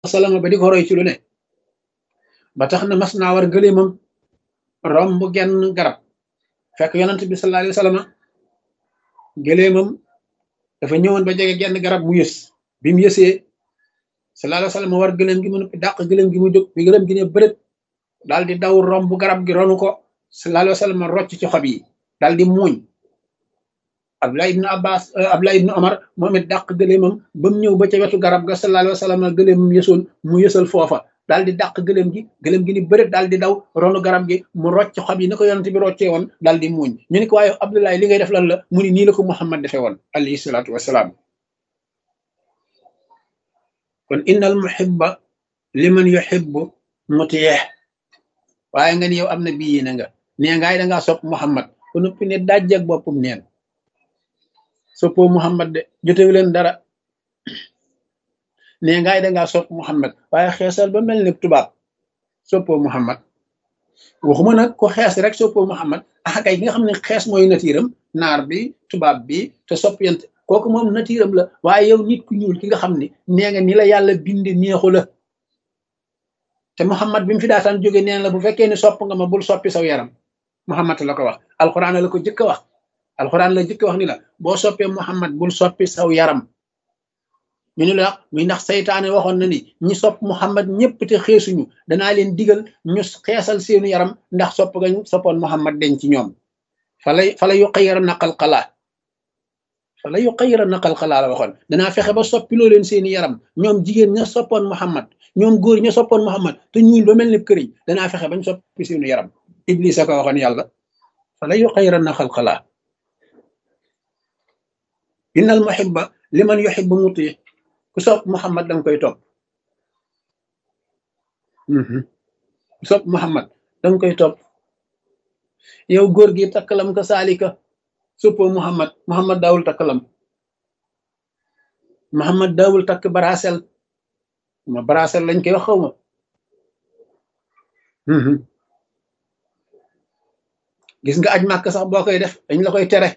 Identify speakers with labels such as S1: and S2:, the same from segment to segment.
S1: wasallam ba di ko roy ci lu ne ba tax na mas naa war gëléemam romb genn garab fekk yonent bi sallallahu alayhi wa sallam gëléemam dafa ñëwoon ba jege genn garab mu yës bi mu yësee sallallahu alayhi wa sallam war gëléem gi mu noppi dàq gëléem gi mu jóg bi gëléem gi ne bërët daal di daw romb garab gi ronu ko sallallahu alayhi wa sallam rocc ci xob yi daal di muuñ Abdullah ibn Abbas Abdullah ibn Omar moom it dàq gëléemam ba mu ñëw ba ca wetu garab ga sallallahu alayhi wa sallam gëléemam yësoon mu yësal foofa daal di dàq gëléem gi gëléem gi ni bëreet daal di daw ronu garab gi mu rocc xob yi na ko yonent bi roccee woon daal di muuñ ñu ne ko waaye Abdullah li ngay def lan la mu ni nii la ko Muhammad defee woon alayhi salaatu wasalaam kon innal muhibba liman yuhibbu mutiyeex waaye nga ni yow am na bii yéene nga nee ngaay dangaa sopp Muhammad ko noppi ne dajjak boppum neen soppoo Muhammad de jotewu leen dara nee ngaay dangaa sopp Muhammad waaye xeesal ba mel ni tubaab soppoo Muhammad waxuma nag ko xees rek soppoo Muhammad ah kay ki nga xam ne xees mooy natiiram naar bi tubaab bi te sopp yent kooku moom natiiram la waaye yow nit ku ñuul ki nga xam ne nee nga ni la yàlla bindi neexu la te Muhammad bi mu fi daataan jóge neen la bu fekkee ne sopp nga ma bul soppi saw yaram Muhammad la ko wax alxuraan la ko jëkk a wax alxuraan la jëkk wax ni la boo soppee Muhammad bul soppi saw yaram ñu ni la muy ndax saytaane waxoon na ni ñi sopp Muhammad ñëpp te xeesuñu danaa leen digal ñu xeesal seenu yaram ndax sopp gañ soppoon Muhammad den ci ñoom falay fala yu xayira naqal xalaa fala yu xayira naqal xalaa la waxoon danaa fexe ba soppiloo leen seeni yaram ñoom jigéen ña soppoon Muhammad ñoom góor ña soppoon Muhammad te ñuul ba mel ni këriñ danaa fexe bañ soppi seenu yaram Iblis a ko waxoon yàlla fala yu xayira naqal xalaa innal muhibba liman yuhibbu muti ku sopp Muhammad danga koy topp ku sopp Muhammad danga koy topp yow góor gi takkalam ka saalika soppoo Muhammad Muhammad daawul takkalam Muhammad daawul takk barasel ma barasel lañ koy wax xaw ma gis nga aj màkk sax boo koy def dañ la koy tere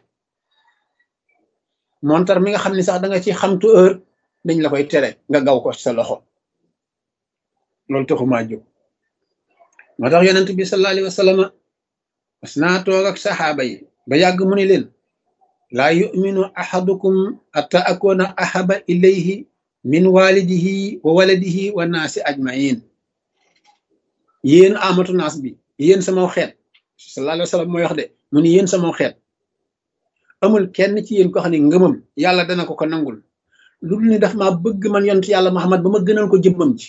S1: montar mi nga xam ni sax da nga ci xamtu heure dañ la koy tere nga gaw ko sa loxo loolu taxumaa jóg moo tax yonent bi sallallahu alayhi wa sallam mas naa toog ak saxaaba yi ba yàgg mu ni leen laa yuminu ahadukum atta akuna ahaba ilayhi min walidihi wa waladihi wa naasi ajmain yéen amatu naas bi yéen sama xeet sallallahu alayhi wa sallam mooy wax de mu ni yéen sama xeet amul kenn ci yéen ko xam ne ngëmam yàlla dana ko ko nangul lu dul ni daf maa bëgg man yonent yàlla Muhammad ba ma gënal ko jëmmam ji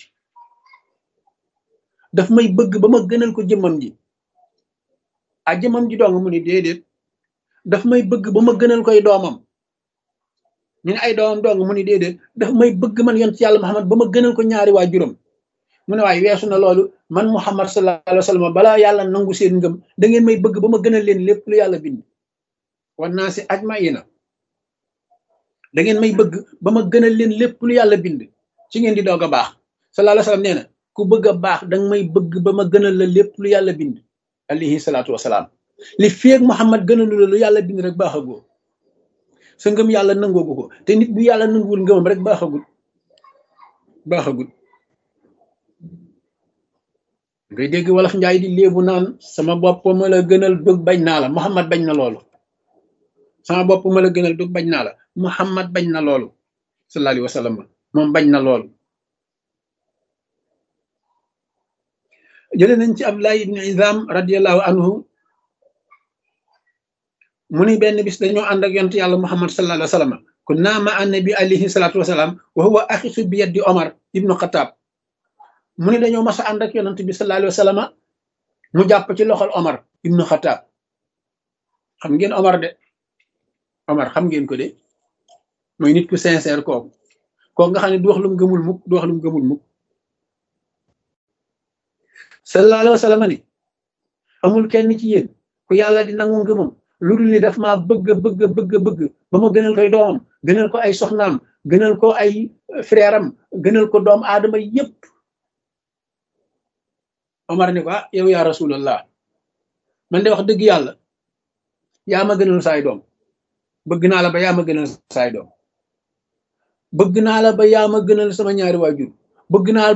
S1: daf may bëgg ba ma gënal ko jëmmam ji a jëmmam ji dong mu ni déedéet daf may bëgg ba ma gënal koy doomam ñu ne ay doomam dong mu ni déedéet daf may bëgg man yonent yàlla Muhammad ba ma gënal ko ñaari waa juróom mu ne waaye weesu na loolu man Muhammad sallallahu alayhi wa sallam balaa yàlla nangu seen ngëm da ngeen may bëgg ba ma gënal leen lépp lu yàlla bind wan naa si ajmaina da ngeen may bëgg ba ma gënal leen lépp lu yàlla bind ci ngeen di doog a baax sallallahu alayhi wa sallam nee na ku bëgg a baax danga may bëgg ba ma gënal la lépp lu yàlla bind alayhi salaatu wasalaam li feeg Muhammad gënalu la lu yàlla bind rek baaxagoo sa ngëm yàlla nangoogu ko te nit bu yàlla nanguwul ngëmam rek baaxagul baaxagul ngay dégg wolof njaay di léebu naan sama bopp ma la gënal dug bañ naa la Muhammad bañ na loolu sama bopp ma la gënal dug bañ naa la Muhammad bañ na loolu sallallahu alayhi wa sallam moom bañ na loolu jële nañ ci Abdullah ibn Izam radiallahu anhu mu ni benn bis dañoo ànd ak yonent yàlla Muhammad sallallahu alayhi wa sallam kunna ma annabi alayhi salatu wasalaam wa huwa axisu bi yaddi Omar ibnu Xataab mu ni dañoo mas a ànd ak yonent bi sallallahu alayhi wa sallam mu jàpp ci loxol Omar ibnu Xataab xam ngeen Omar de Omar xam ngeen ko de mooy nit ku sincère kooku kooku nga xam ne du wax lu mu gëmul mukk du wax lu mu gëmul mukk sallallahu alayhi wa sallam ni amul kenn ci yéen ku yàlla di nangu ngëmam lu dul ni daf maa bëgg bëgg bëgg bëgg ba ma gënal koy doomam gënal ko ay soxnaam gënal ko ay frère am gënal ko doom aadama yépp Omar ni ko ah yow yaa rasulallah man de wax dëgg yàlla yaa ma gënal saay doom bëgg naa la ba yaa ma gënal saay doom bëgg naa la ba yaa ma gënal sama ñaari waajur bëgg naa